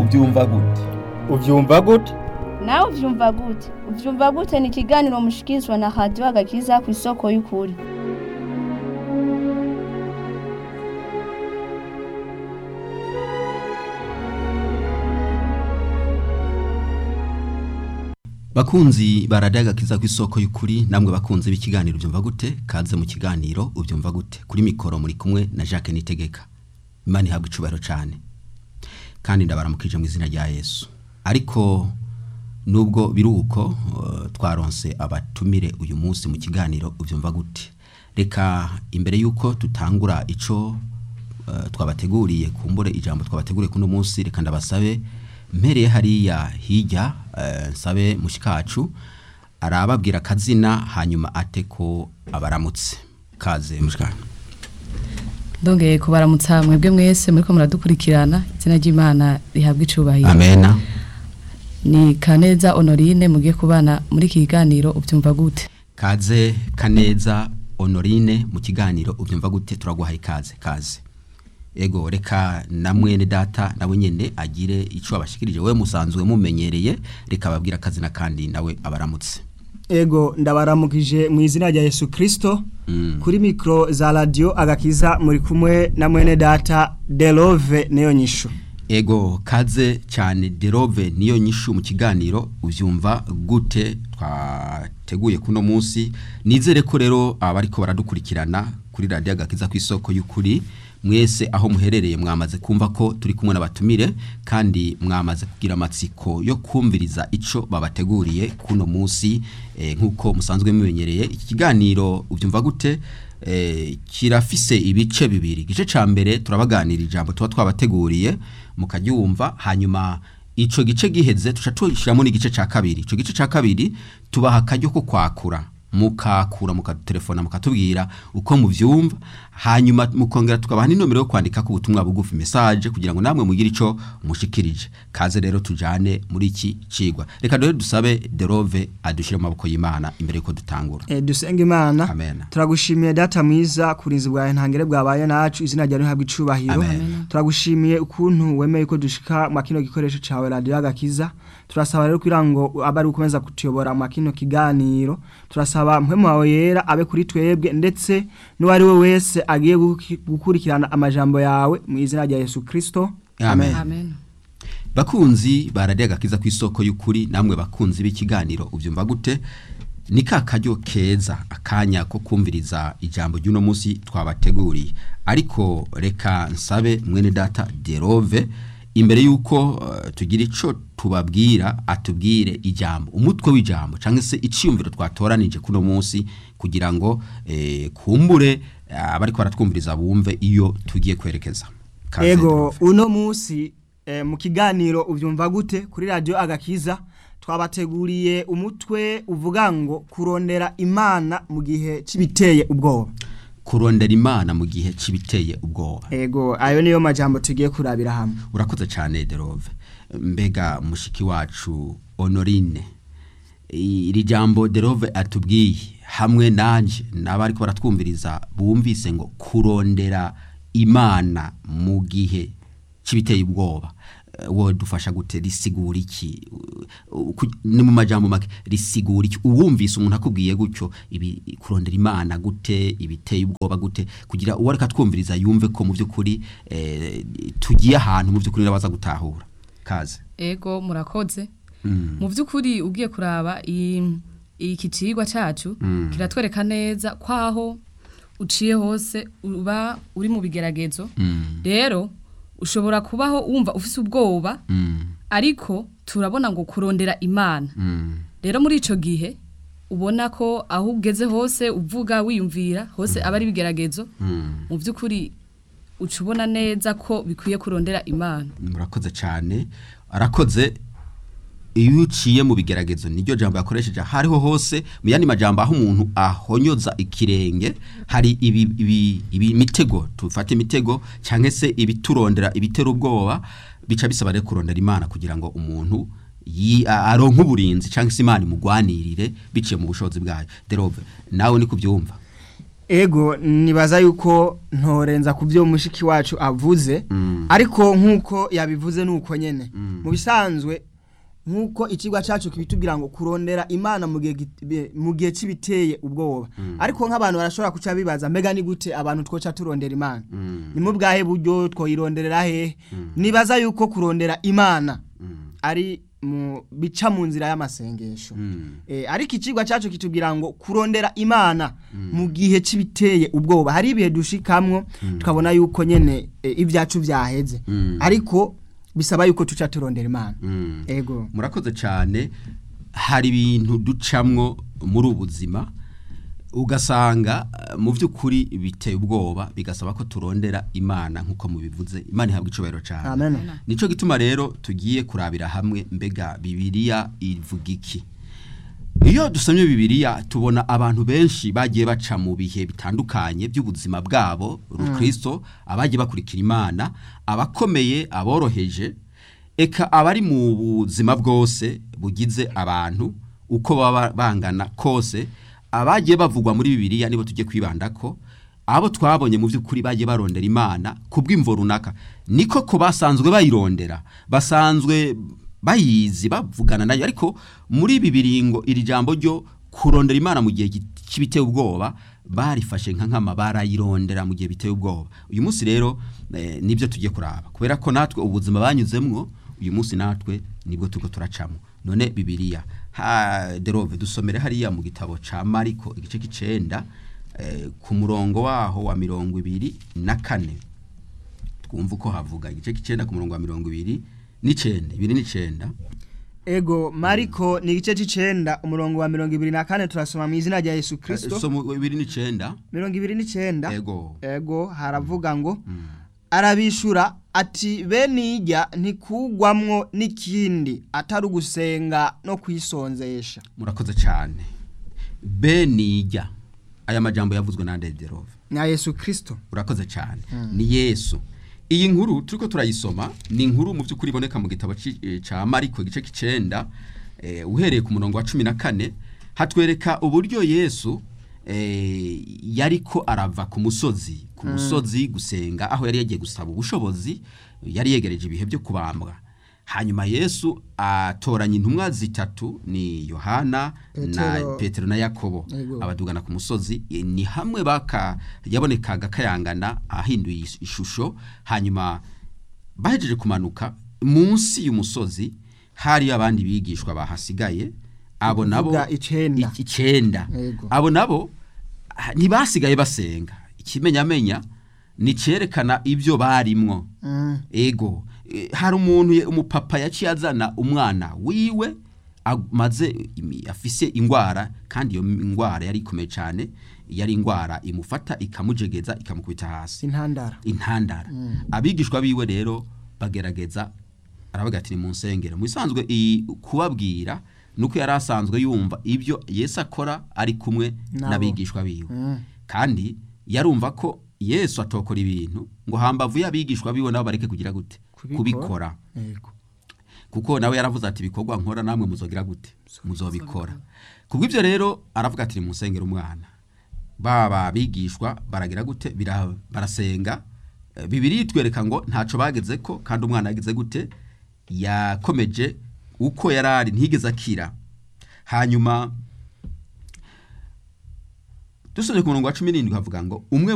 ubyumva gute ubyumva gute nawe uvyumva gute uvyumva gute ni ikiganiro mushikirizwa na radiyo agakiza ku isoko y'ukuri bakunzi baradagakiza ku isoko y'ukuri namwe bakunze b'ikiganiro ubyumva gute kaze mu kiganiro ubyumva gute kuri mikoro muri kumwe na Jacques Nitegeka imana ihabwa icubahiro cyane kandi ndabaramukije mu izina rya Yesu ariko nubwo biruko uh, twaronse abatumire uyu munsi mu kiganiro ubyumva gute reka imbere yuko tutangura ico uh, twabateguriye kumbure ijambo twabateguriye kuno munsi reka ndabasabe mpereye hariya hirya uh, nsabe mushikacu arababwira akazina hanyuma ate ko abaramutse kaze mushikacu ndongeye kubaramutsa mwebwe mwese muriko muradukurikirana izina ry'imana rihabwa icubahiro amena ni kaneza honorine mugiye kubana muri iki kiganiro ubyumva gute kaze kaneza honorine mu kiganiro ubyumva gute turaguhaye ikaze kaze ego reka na mwene data nawe nyene agire ico abashikirije we musanzwe mumenyereye reka babwira akazina kandi nawe abaramutse ego ndabaramukije mu izina rya Yesu Kristo kuri mikro za radio agakiza muri kumwe na mwene data Delove neyo nyisho ego kaze cyane derove niyo nyishu mu kiganiro ubyumva gute twateguye kuno munsi nizere ko rero abariko baradukurikirana kuri radiyo agakiza ku isoko y'ukuri mwese aho muherereye mwamaze kumva ko turi kumwe n'abatumire kandi mwamaze kugira amatsiko yo kumviriza ico babateguriye kuno munsi eh, nk'uko musanzwe mumenyereye iki kiganiro ubyumva gute eh, kirafise ibice bibiri igice ca mbere turabaganira ijambo tuba twabateguriye mukaryumva hanyuma ico gice giheze tuca tushiramo n'igice ca kabiri ico gice ca kabiri tubaha akaryo ko kwakura mukakura mukatelefona mukatubwira uko muvyumva hanyuma mukongera tukabaha n'inomero yo kwandika ku butumwa bugufi message kugira ngo namwe mugire ico mushikirije kaze rero tujane muri iki cigwa reka rero dusabe Derove adushire mu maboko y'Imana imbere yuko dutangura e, dusenga imana Amen. turagushimiye data mwiza kurinzi bwawe ntangere bwabaye nacu izina ryawe rihabwa icubahiro Amen. turagushimiye ukuntu wemeye ko dushika mu kino gikoresho cawe radio agakiza turasaba rero kugira ngo abe ari ukomeza kutuyobora mu kino kiganiro turasaba mpwemu wawe yera abe kuri twebwe ndetse n'uwari we wese agiye guki- gukurikirana amajambo yawe mu izina rya Yesu Kristo Amen. amen bakunzi baradiye agakiza ku isoko y'ukuri namwe bakunzi b'ikiganiro ubyumva gute ni ka karyo keza akanya ko kumviriza ijambo ry'uno munsi twabateguriye ariko reka nsabe mwene data derove imbere y'uko uh, tugira ico tubabwira atubwire ijambo umutwe w'ijambo cyangwa se iciyumviro twatoranije kuno munsi kugira ngo eh, kumbure uh, abariko baratwumviriza bumve iyo tugiye kwerekeza Kaze, ego Derove. uno munsi eh, mu kiganiro uvyumva gute kuri radio agakiza twabateguriye umutwe uvuga ngo kurondera imana mu gihe cibiteye ubwoba kurondera imana mu gihe kibiteye ubwoba ego ayo niyo majambo tugiye kurabira hamwe urakoze cyane derove mbega mushiki wacu honorine iri jambo derove atubwiye hamwe nanje n'abari ko baratwumviriza bumvise ngo kurondera imana mu gihe kibiteye ubwoba Eh, wowe dufasha gute risigura iki Uh, ku- ni mu majambo make risigura iki uwumvise umuntu akubwiye gutyo ibi kurondera imana gute ibiteye ubwoba gute kugira uwo ariko atwumviriza yumve ko mu by'ukuri eh, tugiye ahantu mu by'ukuri nabaza gutahura kaze ego murakoze Mm. mu by'ukuri ugiye kuraba i- iki cigwa cacu Mm. kiratwereka neza kwaho uciye hose uba uri mu bigeragezo Mm. rero ushobora kubaho wumva ufise ubwoba Mm. ariko turabona ngo kurondera imana Mm. rero muri ico gihe ubona ko aho ugeze hose uvuga wiyumvira hose aba ari ibigeragezo Mm. mu by'ukuri uca ubona neza ko bikwiye kurondera imana murakoze cyane arakoze iyo uciye mu bigeragezo niryo jambo yakoresheje hariho hose mu yandi majambo aho umuntu ahonyoza ikirenge hari ibi, ibi, ibi mitego tufate imitego cyangwa se ibiturondera ibitera ubwoba bica bisaba rero kurondera imana kugira ngo umuntu yi- a- aronke uburinzi cyangwa se imana imugwanirire biciye mu bushobozi bwayo derove nawe ni kubyumva ego nibaza yuko ntorenza ku byo mushiki wacu avuze Mm. ariko nk'uko yabivuze ni uko nyene mu mu bisanzwe nk'uko ikigwa cyacu kibitubwira ngo kurondera imana mu gihe git- be- mu gihe kibiteye ubwoba ariko nk'abantu barashobora kuca bibaza mbega ni gute abantu twoca turondera imana ni mu bwahe buryo twoyironderera hehe nibaza yuko kurondera imana ari mu bica mu nzira y'amasengesho Eh, ariko ikigwa cyacu kitubwira ngo kurondera imana mu gihe kibiteye ubwoba hari ibihe dushikamwo tukabona yuko nyene eh, ibyacu byaheze ariko bisaba yuko tuca turondera imana ego murakoze cyane hari ibintu ducamwo muri ubu buzima ugasanga eh, mu by'ukuri biteye ubwoba bigasaba ko turondera imana nk'uko mubivuze imana ihabwa icubahiro cyane amen nico gituma rero tugiye kurabira hamwe mbega bibiliya ivuga iki iyo dusomye bibiliya tubona abantu benshi bagiye baca mu bihe bitandukanye by'ubuzima bwabo rukristo abagiye bakurikira imana abakomeye aboroheje eka abari mu buzima bwose bugize abantu uko baba bangana kose abagiye bavugwa muri bibiliya nibo tujye kwibandako abo twabonye mu by'ukuri bagiye barondera imana ku bw'imvo runaka niko ko basanzwe bayirondera basanzwe bayizi bavugana nayo ariko muri ibi biringo iri jambo ryo kurondera imana mu gihe kibiteye ubwoba barifashe nka nkama barayirondera mu gihe biteye ubwoba uyu munsi rero eh, nibyo tugiye kuraba kubera ko natwe ubuzima banyuzemwo uyu munsi natwe nibwo turiko turacamo none bibiliya ha derove dusomere hariya mu gitabo ca mariko igice k'icenda eh, ku murongo waho wa mirongo ibiri na kane twumva uko havuga igice k'icenda ku murongo wa mirongo ibiri n'icenda ibiri n'icenda ego mariko ni igice c'icenda umurongo wa mirongo ibiri na kane turasoma mu izina rya yesu kristo so mu ibiri n'icenda mirongo ibiri n'icenda ego ego haravuga ngo arabishura ati bene ijya ntikugwamwo n'ikindi atari ugusenga no kwisonzesha murakoze cyane benijya aya majambo yavuzwe na Derove na yesu kristo urakoze cyane ni yesu iyi nkuru turiko turayisoma ni inkuru mu by'ukuri iboneka mu gitabo ci- eh, ca mariko igice k'icenda eh, uhereye ku murongo wa cumi na kane hatwereka uburyo yesu eh, yariko arava ku musozi ku musozi gusenga aho yari yagiye gusaba ubushobozi yari yegereje ibihe byo kubambwa hanyuma yesu atoranya intumwa zitatu ni yohana na Petero. petero na yakobo Yego. abadugana ku musozi eh, ni hamwe baka yabonekaga kayangana ahinduye is- ishusho hanyuma bahejeje kumanuka munsi y'umusozi hari abandi bigishwa bahasigaye abo nabo Ukuvuga icenda. i- icenda Yego. abo nabo ah, ntibasigaye basenga ikimenyamenya ni cerekana ibyo barimwo Mm. ego eh, hari umuntu ye- umupapa yaciye azana umwana wiwe amaze imi- afise ingwara kandi iyo ingwara yari ikomeye cyane yari ingwara imufata ikamujegeza ikamukubita hasi intandara intandara abigishwa biwe rero bagerageza aravuga ati ni mu nsengero mu bisanzwe iyi kubabwira nuko yari asanzwe yumva ibyo yesu akora ari kumwe Nabo. n'abigishwa biwe Mm. kandi yarumva ko yesu atokora ibintu ngo hambavu y'abigishwa biwe nabo bareke kugira gute Kubikora. kubikora ego kuko nawe yaravuze ati ibikorwa nkora namwe muzogira gute muzobikora kubw'ibyo rero aravuga ati ni mu nsengero umwana baba bigishwa baragira gute Bira- barasenga Eh, bibiri itwereka ngo ntaco bageze ko kandi umwana yagize gute yakomeje uko yari ari ntigeze akira hanyuma dusomye ku murongo wa cumi n'indwi havuga ngo umwe